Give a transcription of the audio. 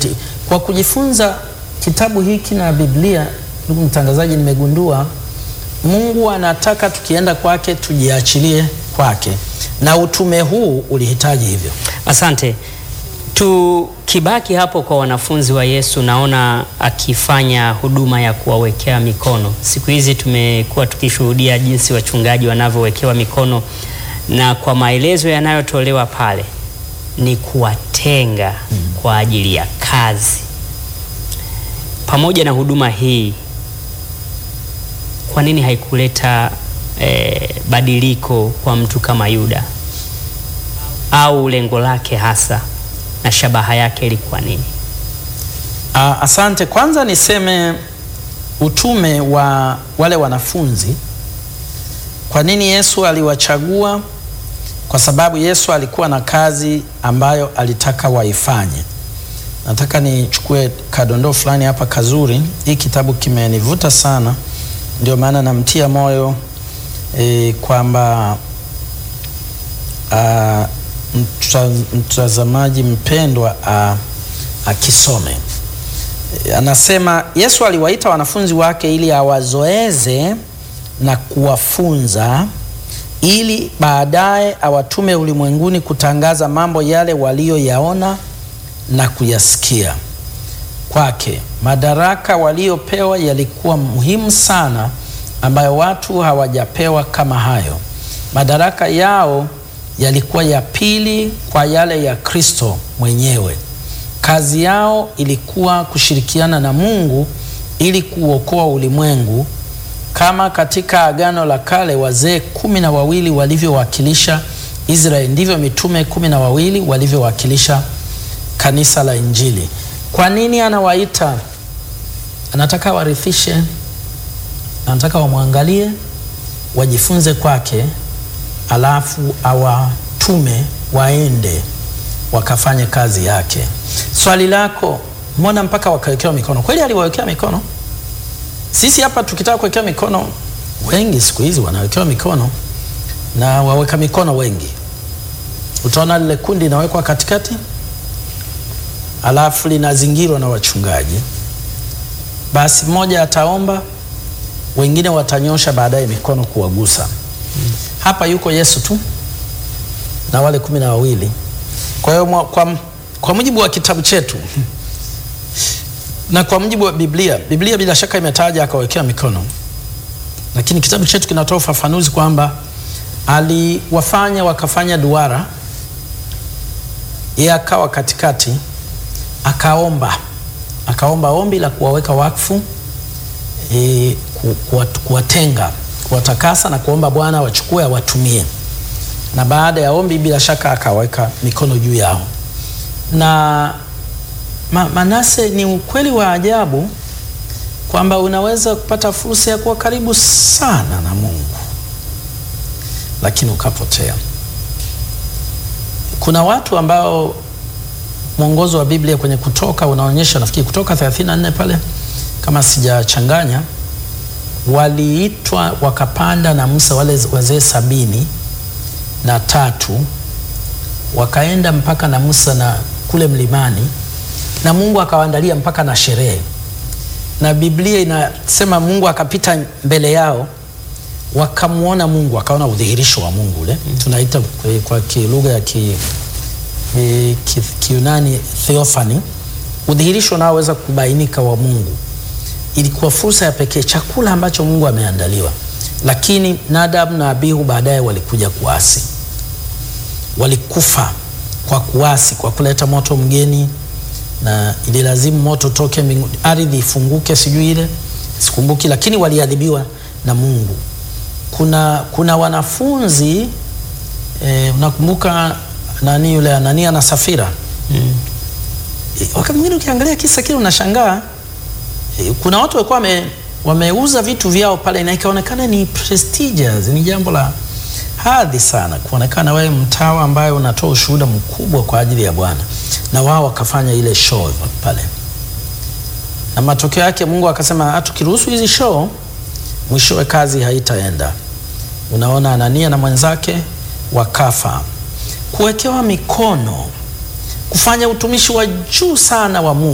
tofauti. Kwa kujifunza kitabu hiki na Biblia, ndugu mtangazaji, nimegundua Mungu anataka tukienda kwake tujiachilie kwake, na utume huu ulihitaji hivyo. Asante. Tukibaki hapo kwa wanafunzi wa Yesu, naona akifanya huduma ya kuwawekea mikono. Siku hizi tumekuwa tukishuhudia jinsi wachungaji wanavyowekewa mikono, na kwa maelezo yanayotolewa pale ni kuwatenga kwa ajili ya kazi. Pamoja na huduma hii, kwa nini haikuleta eh, badiliko kwa mtu kama Yuda? Au lengo lake hasa na shabaha yake ilikuwa nini? Ah, asante. Kwanza niseme utume wa wale wanafunzi. Kwa nini Yesu aliwachagua? Kwa sababu Yesu alikuwa na kazi ambayo alitaka waifanye. Nataka nichukue kadondoo fulani hapa kazuri. Hii kitabu kimenivuta sana, ndio maana namtia moyo e, kwamba ah, mta- mtazamaji mpendwa ah, akisome. E, Anasema Yesu aliwaita wanafunzi wake ili awazoeze na kuwafunza ili baadaye awatume ulimwenguni kutangaza mambo yale waliyoyaona na kuyasikia kwake. Madaraka waliopewa yalikuwa muhimu sana, ambayo watu hawajapewa kama hayo. Madaraka yao yalikuwa ya pili kwa yale ya Kristo mwenyewe. Kazi yao ilikuwa kushirikiana na Mungu ili kuokoa ulimwengu kama katika Agano la Kale wazee kumi na wawili walivyowakilisha Israeli, ndivyo mitume kumi na wawili walivyowakilisha kanisa la Injili. Kwa nini anawaita? Anataka warithishe, anataka wamwangalie, wajifunze kwake, alafu awatume waende wakafanye kazi yake. Swali lako, mbona mpaka wakawekewa mikono? Kweli aliwawekea mikono? Sisi hapa tukitaka kuwekewa mikono, wengi siku hizi wanawekewa mikono na waweka mikono wengi. Utaona lile kundi linawekwa katikati, alafu linazingirwa na wachungaji. Basi mmoja ataomba, wengine watanyosha baadaye mikono kuwagusa. Hapa yuko Yesu tu na wale kumi na wawili. Kwa hiyo mwa- kwa, kwa mujibu wa kitabu chetu na kwa mujibu wa Biblia, Biblia bila shaka imetaja akawekea mikono, lakini kitabu chetu kinatoa ufafanuzi kwamba aliwafanya wakafanya duara, yeye akawa katikati, akaomba akaomba ombi la kuwaweka wakfu e, ku- kuwat- kuwatenga, kuwatakasa na kuomba Bwana wachukue awatumie, na baada ya ombi bila shaka akaweka mikono juu yao na Ma, Manase, ni ukweli wa ajabu kwamba unaweza kupata fursa ya kuwa karibu sana na Mungu lakini ukapotea. Kuna watu ambao mwongozo wa Biblia kwenye Kutoka unaonyesha, nafikiri Kutoka 34 pale kama sijachanganya, waliitwa wakapanda na Musa wale wazee sabini na tatu wakaenda mpaka na Musa na kule mlimani na Mungu akawaandalia mpaka na sherehe, na Biblia inasema Mungu akapita mbele yao, wakamwona Mungu, wakaona udhihirisho wa Mungu ule tunaita kwa- kwa ki- lugha ya ki, e, ki, Kiunani theophany, udhihirisho unaoweza kubainika wa Mungu. Ilikuwa fursa ya pekee, chakula ambacho Mungu ameandaliwa, lakini Nadab na Abihu baadaye walikuja kuasi, walikufa kwa kuasi, kwa kuleta moto mgeni na ililazimu moto toke mbinguni, ardhi ifunguke, sijui ile sikumbuki, lakini waliadhibiwa na Mungu. Kuna, kuna wanafunzi eh, unakumbuka nani yule Anania na Safira Mm. Eh, wakati mwingine ukiangalia kisa kile unashangaa eh, kuna watu walikuwa wame, wameuza vitu vyao pale na ikaonekana ni prestigious, ni jambo la hadhi sana kuonekana wewe mtawa ambaye unatoa ushuhuda mkubwa kwa ajili ya Bwana, na wao wakafanya ile show pale, na matokeo yake Mungu akasema, "Ah, tukiruhusu hizi show, mwishowe kazi haitaenda. Unaona, Anania na mwenzake wakafa. Kuwekewa mikono, kufanya utumishi wa juu sana wa Mungu